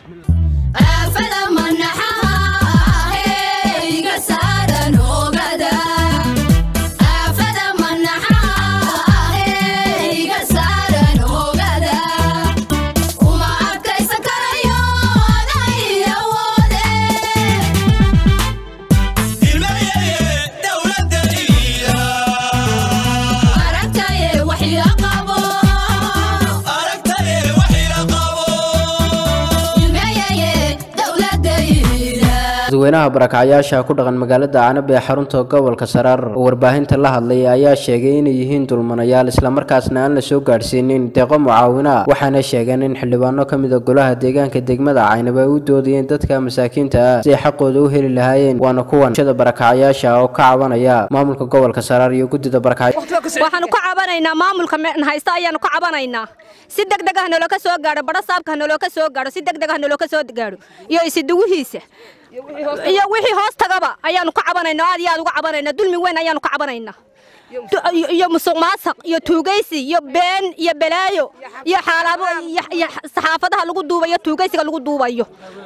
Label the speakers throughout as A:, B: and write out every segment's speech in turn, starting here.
A: dadweynaha barakacyaasha ku dhaqan magaalada canab ee xarunta gobolka saraar oo warbaahinta la hadlay ayaa sheegay inay yihiin dulmanayaal islamarkaasna aan la soo gaadhsiinin deeqo mucaawina waxaana sheegeen in xildhibaano ka mid a golaha deegaanka degmada caynab ay u doodayeen dadka masaakiinta ah si ay xaqooda u heli lahaayeen waana kuwan shada barakacyaasha oo ka cabanaya maamulka gobolka saraar iyo guddida barakacya
B: waxaanu ka cabanaynaa maamulka haysta ayaanu ka cabanaynaa si degdeg ah noloka soo gaadho badho saabka noloka soo gaadho si degdeg ah noloka soo gaadho iyo isiduguhiisa iyo wixii hoos tagaba ayaanu ka cabanaynaa aad iyo aad uga cabanaynaa dulmi weyn ayaanu ka cabanaynaa iyo musuq maasaq iyo tuugaysi iyo been iyo balaayo iyo xaalaabo iyo saxaafadaha lagu duubayo tuugaysiga lagu duubayo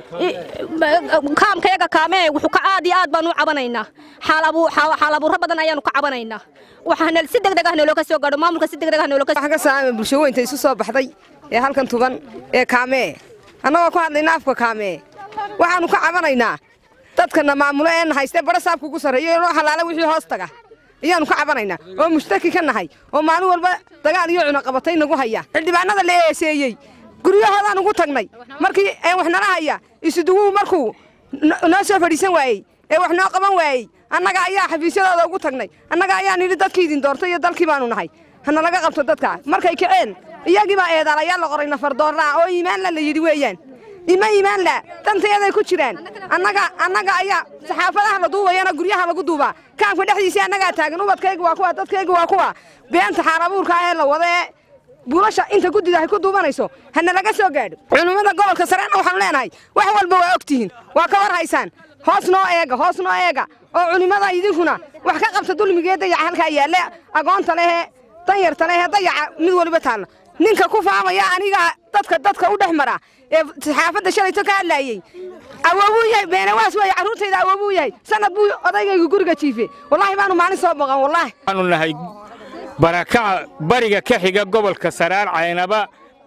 B: kaamkayaga kaamee wuxuu ka aad iyo aad baanu u cabanaynaa xaalabuuro badan ayaanu ka cabanaynaa waxaana si degdeg ah noloka soo gaadho maamulka si degdeg ah noloka
C: waxaan ka salaamay bulsho weynta isu soo baxday ee halkan tuban ee kaamee annagoo ku hadlayna afka kaamee waxaannu ka cabanaynaa dadkana maamulo ee na haystee badho saabka ugu sarreeyo inoo halaala wixii hoos taga ayaannu ka cabanaynaa oo mushtaki ka nahay oo maalin walba dagaal iyo cunaqabatay nagu haya xildhibaanada la eeseeyey guryahoodaan ugu tagnay markii ee wax nala haya isuduguhu markuu noo soo fadhiisan waayey ee wax noo qaban waayey annaga ayaa xafiisyadooda ugu tagnay annaga ayaan nidhi dadkii idin doortay iyo dalkii baanu nahay hana laga qabto dadka markay kaceen iyagii baa eedaalayaal la qoray nafardoorraa oo iimaanla la yidhi weeyaan ima iimaanla dantayaday ku jiraan annaga annaga ayaa saxaafadaha la duubayana guryaha lagu duubaa kaamka dhexdiisii annagaa taagan ubadkayga waa kuwa dadkayga waa kuwa beenta xaalabuurka ah ee la wada ee buulasha inta guddida ay ku duubanayso hana laga soo gaadho culimmada gobolka sareena waxaanu leenahay wax walba waa og tihiin waa ka war haysaan hoos noo eega hoos noo eega oo culimmada idinkuna wax ka qabta dulmigee dayaca halkaa yaalle agoonta lehee danyarta lehee dayaca mid waliba taalla ninka ku faamaya aniga dadka dadka u dhex mara ee saxaafadda shalayto ka hadlaayey awoobuu yahay beenawaas weeye carruurtayda awoobuu yahay sanad buu odaygaygu guriga jiife wallaahi baanu maalin soo boqan wallaahi
D: waxaanu nahay barakaca bariga ka xiga gobolka saraar caynaba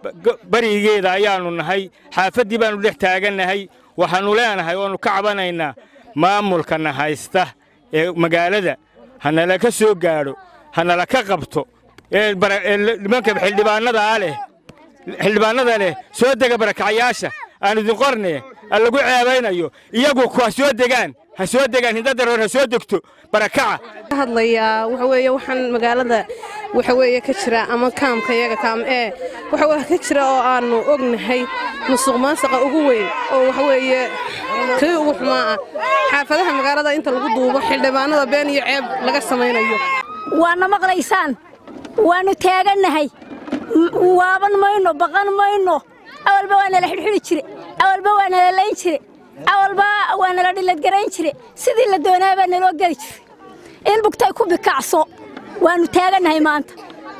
D: barigeeda ayaannu nahay xaafaddii baannu dhex taagannahay waxaannu leenahay oannu ka cabanaynaa maamulkana haysta ee magaalada hanala ka soo gaadho hanala ka qabto ee nimanka xildhibaannadaa leh xildhibaannada leh soo dega barakacyaasha aan idin qorne aan lagu ceebaynayo iyagu ha soo degaan ha soo degaan hindadaroor ha soo degto barakaca
E: hadlayaa waxa weeye waxaan magaalada waxa weeye ka jira ama kaamka iyaga kaam ee waxa wax ka jira oo aannu ognahay musuq maasaqa ugu weyn oo waxa weeye kii ugu xumaa ah xaafadaha magaalada inta lagu duubo xildhibaanada been iyo ceeb laga samaynayo
F: waana maqlaysaan waannu taagannahay waaban mayno baqan mayno awalba waa nala xidhxidhi jire awalba waa nala layn jire awalba waa nala dhiladgarayn jire sidii la doonaa baa naloo geli jire in bugtay ku bikacso waannu taagannahay maanta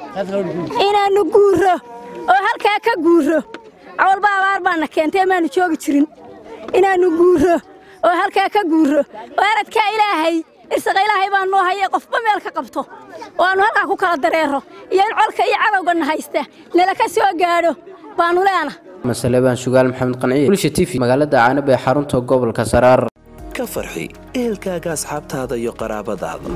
F: inaannu guurro oo halkaa ka guurro awalba abaar baana keentay maannu joogi jirin inaannu guurro oo halkaa ka guurro oo aradkaa ilaahay irsaqa ilaahay baa noo hayay qofba meel ka qabto oo aannu halkaa ku kala dareero iyo in colka iyo cadowgana haysta nala ka soo gaadho baannu leena
A: masale baan sugaal maxamed qanciye bulsha t v magaalada caanab ee xarunta gobolka saraar
G: ka farxi ehelkaaga asxaabtaada iyo qaraabadaada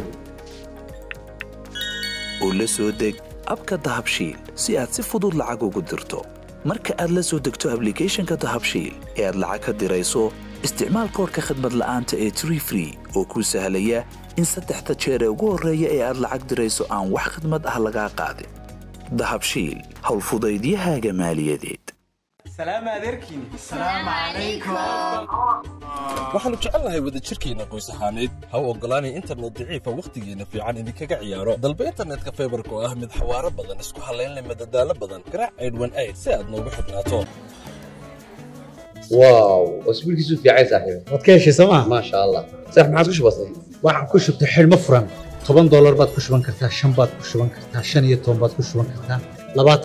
G: oo la soo deg abka dahabshiil si aad si fudud lacag ugu dirto marka aad la soo degto ablicathonka dahabshiil ee aad lacag ka dirayso isticmaal koorka khadmad la'aanta ee tree free oo kuu sahlaya in saddexda jeer ee ugu horreeya ee aad lacag dirayso aan wax khadmad ah lagaa qaadin dahabshiil howlfudaydiyahaaga maaliyadeed
H: waxaannu jecelnahay wadajirkeenna qoys ahaaneed ha u oggolaanay internet daciifa wakhtigeenna fiican idinkaga ciyaaro dalba internetka faybarka oo ah mid xawaaro badan isku hallaynleh madadaalo badan garaac aydhwan ayd si aad noogu xidhnaato
I: واو اسبوع كيسو في عايز صاحبي
J: waad ka heshay sooma
I: ما شاء الله صح ما عادش بسيط
J: waxaan ku shubtay xidhmo furan toban doolar baad ku shuban kartaa shan baad ku shuban kartaa shan iyo toban baad ku shuban kartaa labaatan